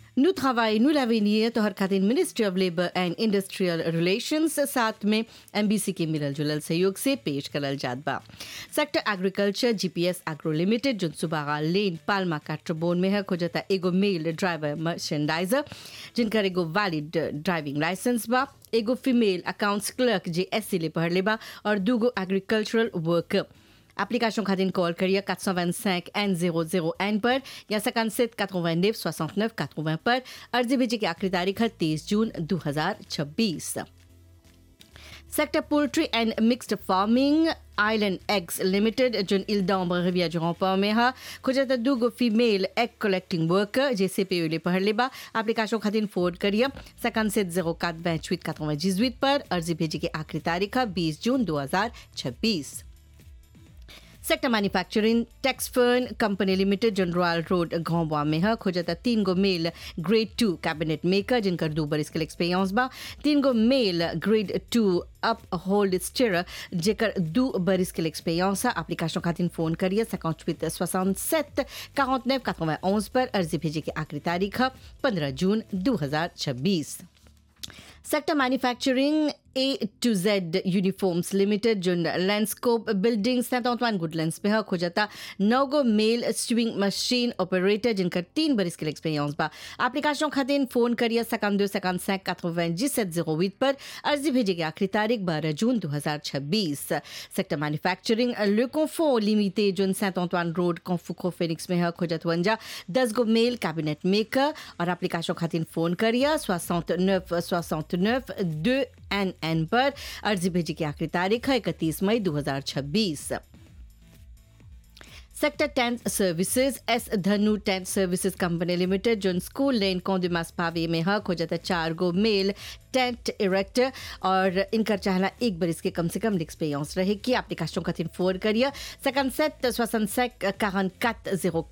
Nous travaillons, nous l'avenir, तोहर खातिर ministry of labour and industrial relations साथ में एमबीसी के मिलल जुलल सहयोग से पेश करल जात बा sector agriculture GPS agro limited जो सुबागा लेन पालमा काट्रबोन में है खोजता एगो मेल ड्राइवर मर्चेंडाइजर जिनकर एगो वैलिड ड्राइविंग लाइसेंस बा एगो फीमेल अकाउंट्स क्लर्क जे एस ले पढ़ले बा और दूगो एग्रीकल्चरल वर्कर Application खातिर कॉल करिए 425 N00 N पर या 57 89 69 80 पर अर्जी भेजे की आखिरी तारीख है 30 जून 2026 sector poultry and mixed farming Island Eggs limited जोन इल्दाम रिविया जोंपा में हा खोजता दूगो फीमेल एग कलेक्टिंग वर्कर जैसे पे ले पढ़ले बा एप्लीकेशन खातिर फोन करिए सकन से जीरो कात बैंचवित कातों जिजवित पर अर्जी भेजे की आखिरी तारीख है 20 जून 2026 सेक्टर मैन्युफैक्चरिंग टेक्सफर्न कंपनी लिमिटेड जन रॉयल रोड घोंबा में है खोजता तीन गो male grade two cabinet maker जिनकर दो बरिस के एक्सपीरियंस बा तीन गो male grade two upholsterer जेकर दो बरिस के एक्सपीरियंस है एप्लीकेशन खातिर फोन करिए सकाउंट सोixante sept quarante neuf quatre-vingt-onze पर अर्जी भेजे की आखिरी तारीख है पंद्रह जून दो हजार छब्बीस sector manufacturing A to Z uniforms limited जो Landscope building Saint Antoine Goodlands में है खोजता नौ गो मेल स्विंग मशीन ऑपरेटर जिनका तीन बरिस के एक्सपीरियंस बा एप्लीकेशन खातिर फोन करिए सकाम दो सकाम सैक quatre-vingt-dix-sept zéro huit पर अर्जी भेजे की आखिरी तारीख बारह जून दो हजार छब्बीस सेक्टर मैन्युफैक्चरिंग ले कॉन्फो लिमिटेड जो सेंट ऑंटवान रोड कॉन्फुको फिनिक्स में है खोजत वंजा दस गो मेल कैबिनेट मेकर और एप्लीकेशन खातिर फोन करिए सोixante neuf soixante neuf deux N N पर अर्जी भेजी की आखिरी तारीख है इकतीस मई 2026 sector tent services S Dhanu tent services company limited जो स्कूल लेन कौंदिमास पावे में है खोजता चार गो मेल टेंट इरेक्टर और इनकर चाहला एक बरिस के कम से कम एक्सपीरियंस रहे कि एप्लीकेशन खातिर फोन करिए सकन सेट सोसन सेक 44 04